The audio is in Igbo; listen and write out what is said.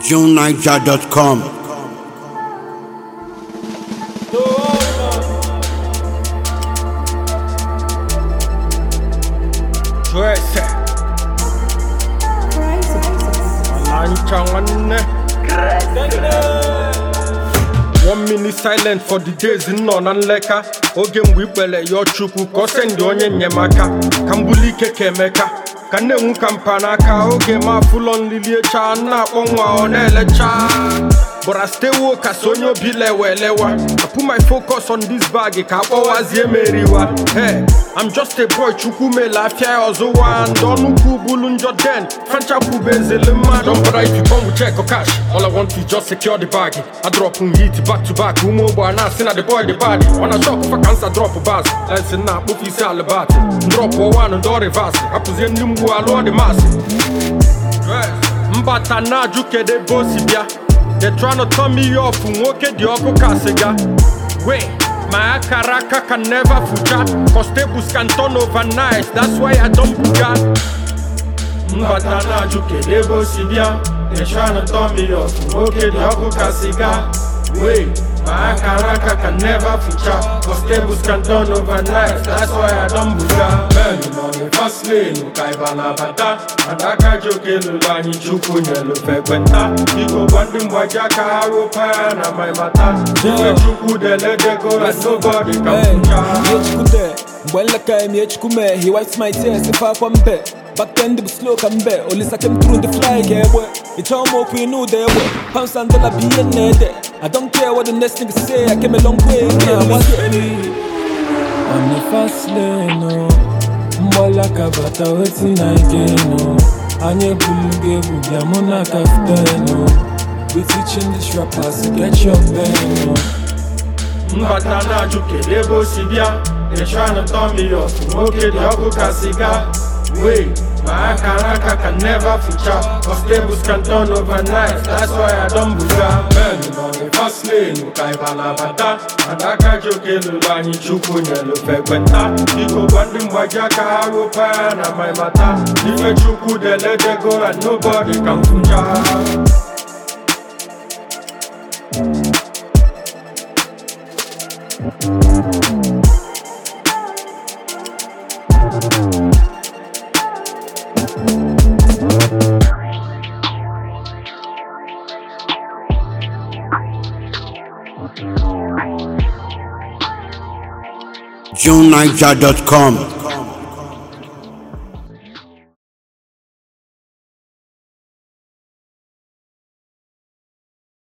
JuneNiger.com. Twese Alancha nwanne One minute silent for the days nọ na nleka oge mgbe ikpere yọọ chukwu ka ọ sendị onye enyemaka ka m buli ike ka emeka ka m na-enwu ka mpa n'aka oge ma afụlọ nlili echa na-akpọ nwa ọ na-elecha But I stay woke as onye obi lewe elewa I put my focus on this bag ka akpọwazie meriwa Hey, I'm just a boy chukwu mele afịa ya ọzụwa ndị ọnụkwu bulu njọ den francha kwube ezele mmadụ Don't bother if you come with check or cash All I want is just secure the bag I drop m hit back to back ụmụ ogbe a na-asị na the boy the bad ọ na shop fa kansa drop bas lensi na akpụfu isi alibati drop one ndị ọ reverse hapụzie ndị mgbu alụọ dị masị mbata na-ajụ kedu ebe o si bịa they tryna turn me off nwoke dị ọkụ ka sịga wait my akara aka can never fucha cause tables can turn overnight that's why i don't buga mbata na-ajụ kedu ebe o si bịa they tryna turn me off nwoke dị ọkụ ka sịga wait my akara aka can never fucha cause tables can turn overnight that's why i don't buga men nọ the fast lane ka ịba na-abata adaka joke lụrụ anyị chukwu nyelu fekwenta biko gwa ndị mgbaji aka ha rụpa ya na my mata ife chukwu deledego and nobody can fucha Miechikude, Mbwelaka Miechikume, he wipes my tears if I come back. Back then the slow come back, only second through the fly boy. It's all more we know there boy. Pounds and dollar be in there. I don't care what the next nigga say, I came a long way. Yeah, what's On the fast lane, no. Mbwelaka bata wetin I gain, no. Anye buluge bugya muna kaftan, no. We teaching these rappers to get your pain, no. mbata na-ajụ kedu ebe o si bịa they tryna turn me off nwoke dị ọkụ ka siga wait my akara aka can never fucha cause tables can turn overnight that's why i don buga men nọ the fast lane ka ịba na-abata adaka joke lụrụ anyị chukwu nyelu fekwenta biko gwa ndị mgbaji aka ha rụpa ya na my mata ife chukwu deledego and nobody can fucha JuneNiger.com.